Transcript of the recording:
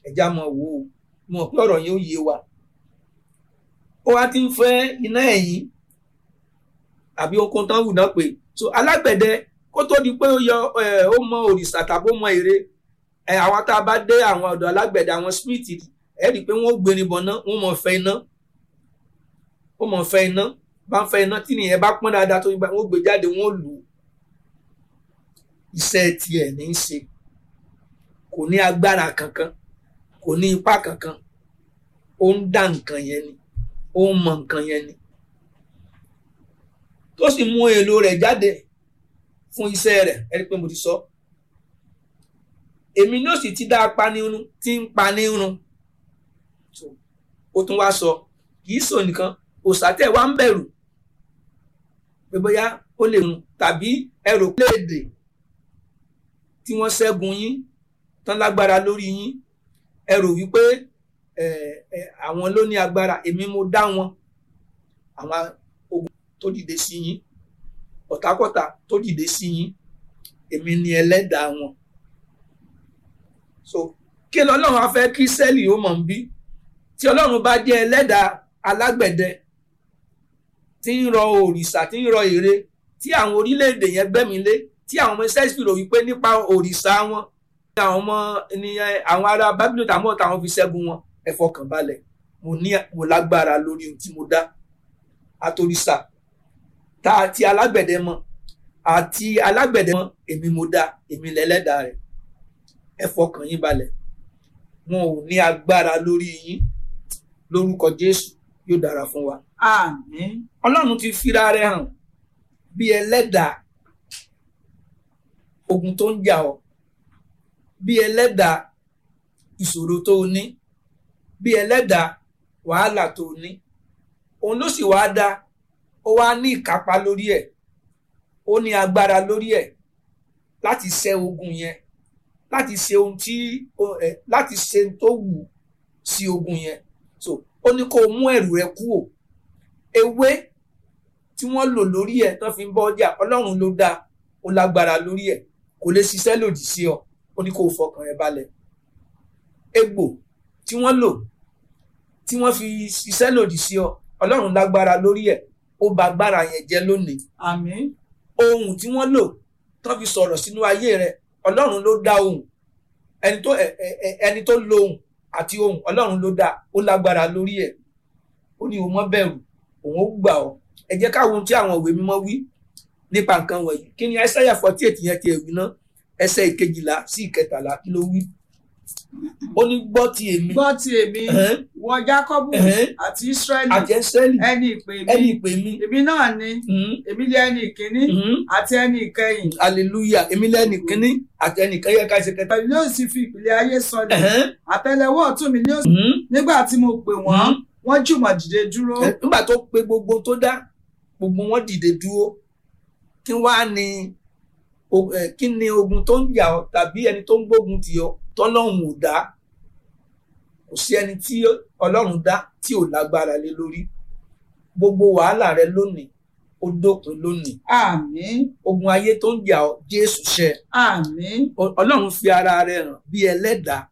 ẹja mọ̀ wò ó mọ̀ pé ọ̀rọ̀ yẹn ó yé wa ó wá ti ń fẹ́ iná ẹ̀yìn àbí okun tán wù náà pé so alágbẹ̀dẹ kó tó di pé ó yọ ẹ ó mọ òrìṣà tàbí ó mọ ère ẹ àwọn tá a bá dé àwọn ọ̀dọ̀ alágbẹ̀dẹ àwọn smith ẹ rí i pé wọ́n ó gbérin bọ̀ náà wọ́n mọ̀ fẹ́ iná ó mọ̀ fẹ́ iná bá ń fẹ́ iná tí nìyẹn bá pọ́n dáadáa tó yípa wọ́n gbé jáde wọ́n lù ú iṣẹ́ tiẹ̀ ní í ṣe kò ní agbára kankan kò ní ipá kankan ó ń dá nǹkan yẹn ni ó ń mọ nǹkan yẹn ni tó sì mú èlò rẹ̀ jáde fún iṣẹ́ rẹ̀ ẹ rí i pé mo ti sọ èmi ní òsì ti dá apanirun tí ń panirun ó tún wá sọ kì í sọ nìkan òsàtẹ̀ wá ń bẹ̀rù pé bóyá ó lè run tàbí ẹrù léèdè tí wọ́n ṣẹ́gun yín tán lágbára lórí yín ẹrù wípé àwọn ló ní agbára èmi mo dá wọn àwọn ogun tó dìde sí yín ọ̀tàkọ̀tà tó dìde sí yín èmi ni ẹlẹ́dàá wọn so kí lọ́lọ́run á fẹ́ kí sẹ́ẹ̀lì ó mọ̀ ń bí tí ọlọ́run bá jẹ́ ẹlẹ́dàá alágbẹ̀dẹ tí ń rọ òrìṣà tí ń rọ ère tí àwọn orílẹ̀-èdè yẹn gbẹ́mi lé tí àwọn ọmọ ìsẹ́sì rò wípé nípa òrìṣà wọn ní àwọn ọmọ ní àwọn ará Bábílónì tàwọn táwọn fi ṣẹ́gun wọn ẹ fọkàn balẹ̀ mo ní mo lágbára lórí ohun tí mo dá àtòrìṣà tá àti alágbẹ̀dẹ mọ àti alágbẹ̀dẹ mọ èmi mo dá èmi lẹ́lẹ́dàá rẹ̀ ẹ fọkàn yín balẹ̀ wọn ò ní agbára lórí yín lórúkọ Jésù yóò dára fún wa. àmín. Ọlọ́run ti fira rẹ̀ hàn bí ẹlẹ́dàá ogun tó ń jà ọ́ bí ẹlẹ́dàá ìṣòro tó o ní bí ẹlẹ́dàá wàhálà tó o ní òun ló sì wáá dá ó wá ní ìkápá lórí ẹ̀ ó ní agbára lórí ẹ̀ láti ṣẹ́ ogun yẹn láti ṣe ohun tí ẹ láti ṣe ohun tó wù sí ogun yẹn so ó ní kó o mú ẹ̀rù rẹ kúrò ewé tí wọ́n lò lórí ẹ̀ tán fi ń bọ́ ọjà ọlọ́run ló dá ó lágbára lórí ẹ̀ kò lè ṣiṣẹ́ lòdì sí ọ ó ní kó o fọkàn rẹ balẹ̀ egbò tí wọ́n lò tí wọ́n fi ṣiṣẹ́ lòdì sí ọ ọlọ́run lágbára lórí ẹ̀ ó bà agbára yẹn jẹ́ lónìí àmín. ohun tí wọ́n lò tán fi sọ̀rọ̀ sínú ayé rẹ ọlọ́run ló dá ohun ẹni tó ẹni tó lo ohun àti ohun ọlọ́run ló dá ó lágbára lórí ẹ̀ ó ní o mọ́ bẹ̀rù òun ó gbà ọ́ ẹ jẹ́ káwọn tí àwọn ìwé mímọ́ wí nípa nǹkan wọ̀nyí kí ni Aísáyà forty eight yẹn ti ẹ̀wì náà ẹsẹ̀ ìkejìlá sí ìkẹtàlá kí ló wí ó ní gbọ́ ti èmi gbọ́ ti èmi ẹ̀hẹ́n, wọ Jákọ́bù ẹ̀hẹ́n, àti Ísírẹ́lì àti Ẹ́sírẹ́lì ẹni ìpè ẹni mi ìpè mi èmi náà ni mhm, èmi lé ẹni ìkíní mhm, àti ẹni ìkẹyìn hallelujah èmi lẹ́ni kínní àti ẹnì kan yẹ ká ṣe kẹta pẹ̀lú yóò sì fi ìpìlẹ̀ ayé sọlẹ̀ ẹ̀hẹ́n, àtẹ́lẹwọ́ ọ̀tún mi ni yóò sì mhm, nígbà tí mo pè wọ́n mhm. wọ́n jùmọ̀ dìde dúró Ẹ, nígbà tó pe gbogbo tó dá gbogbo wọn dìde dúró kí wàá ní o- ẹ, kí ni ogun tó ń jà ọ́ tàbí ẹni tó ń gbógun tì ọ́ tọ́lọ́run ò dá kò sí ẹni tí Ọlọ́run dá tí ò lágbára lé lórí gbogbo wàhálà rẹ lónìí ó dópin lónìí àmín ogun ayé tó ń jà ọ́ Jésù ṣẹ àmín Ọ- Ọlọ́run fi ara rẹ̀ hàn bí ẹlẹ́dàá